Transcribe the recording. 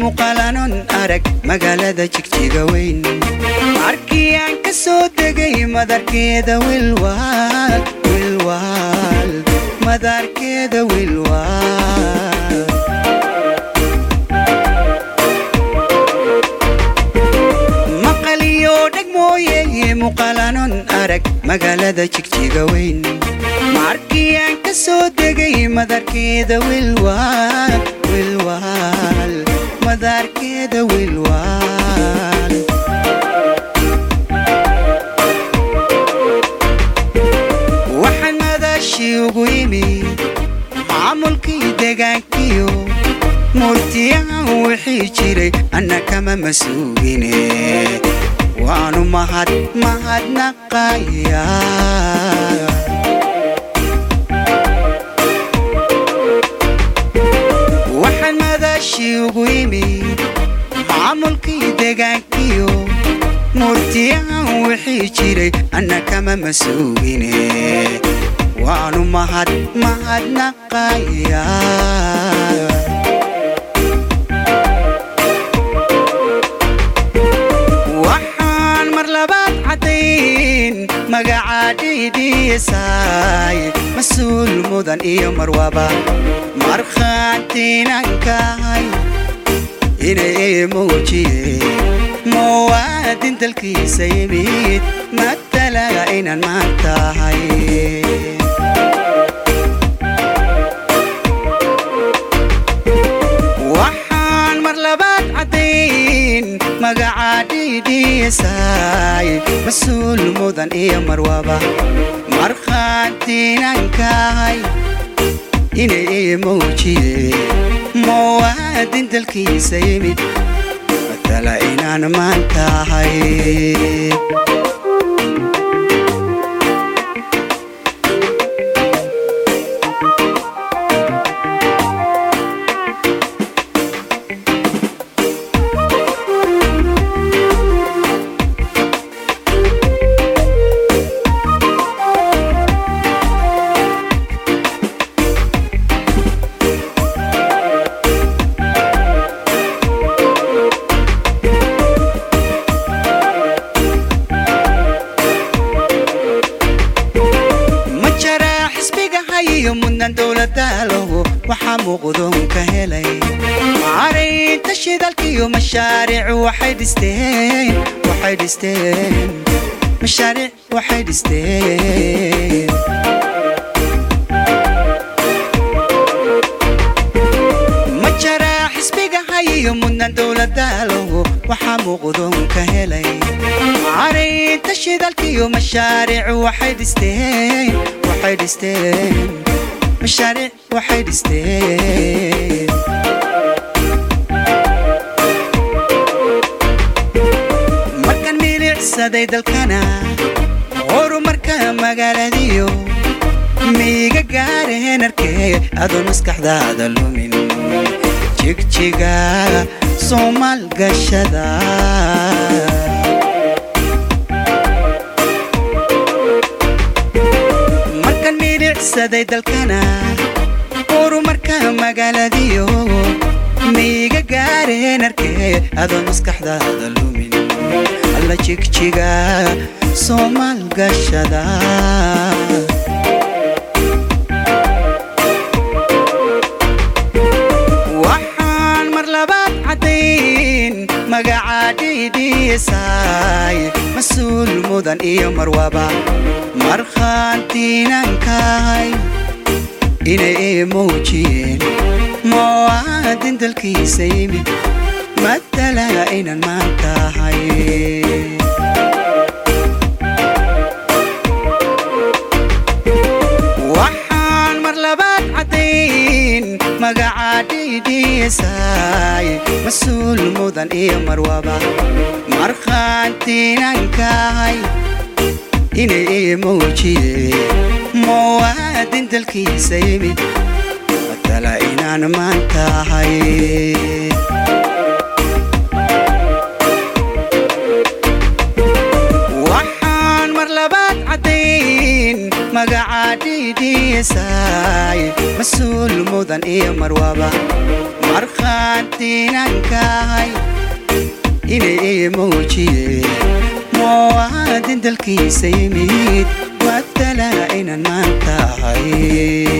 muuqaalanon arag magaalada jigjiga weyn markii aan ka soo degay madarkeeda wilwaal wilwaal madarkeeda wilwaal maqaliyo dheg mooye muuqaalanon arag magaalada jigjiga weyn markii aan ka soo degay madarkeeda wilwaal wilwaal madarkeeda wilwaal waxaan madaashii ugu yimi maamulkii degaankiyo murtiyahan wixii jiray anna kama masuugine waanu mahad mahadnaqaya waxaan madaashii ugu yimi maamulkii degaankiyo murtiyahan wixii jiray anna kama masuugine waanu mahad mahadnaqaya waxaan mar labaad caddayn magaca dhiidhiisaay mas-uul mudan iyo marwaba markhaantiinankahay inay ii muujiyeen muwaadin dalkiisa yimid matalaga inaan maan tahay waxaan mar labaad caddayn magaca dhiidhiisaay mas-uul mudan iyo marwaba markhaantiinankahay inay ii muujiyeen muwaadin dalkiisa yimid matala inaan maan tahay ma jaraa xisbiga hayiyo mudnan dowladdaalowo waxaa muuqdoon ka helay maaraynta shidalkiyo mashaariic waxay dhisteen waxay dhisteen mashaariic waxay dhisteen ma jaraa xisbiga hayiyo mudnan dowladdaalowo waxaa muuqdoon ka helay maaraynta shidalkiyo mashaariic waxay dhisteen waxay dhisteen mashaariic waxay dhisteen markaan milicsaday dalkana horumarka magaaladiyo miiga gaareen arkee adoon maskaxdaada lumin jigjiga soomaal gashada markaan milicsaday dalkana horumarka magaaladiyo miiga gaareen arkee adoon maskaxdaada lumin alla jigjiga soomaal gashada waxaan mar labaad caddayn magaca dhiidhiisaay mas-uul mudan iyo marwaba markhaantiinankahay inay ii muujiyeen muwaadin dalkiisa yimid matalaga inaan maan tahay waxaan mar labaad caddayn magaca dhiidhiisaay mas-uul mudan iyo marwaba markhaantiinankahay inay ii muujiyeen muwaadin dalkiisa yimid matala inaan maan tahay waxaan mar labaad caddayn magaca maydhiisaay mas-uul mudan iyo marwaba markhaantiinankahay inay ii muujiye muwaadin dalkiisa yimid waadala inan maan tahay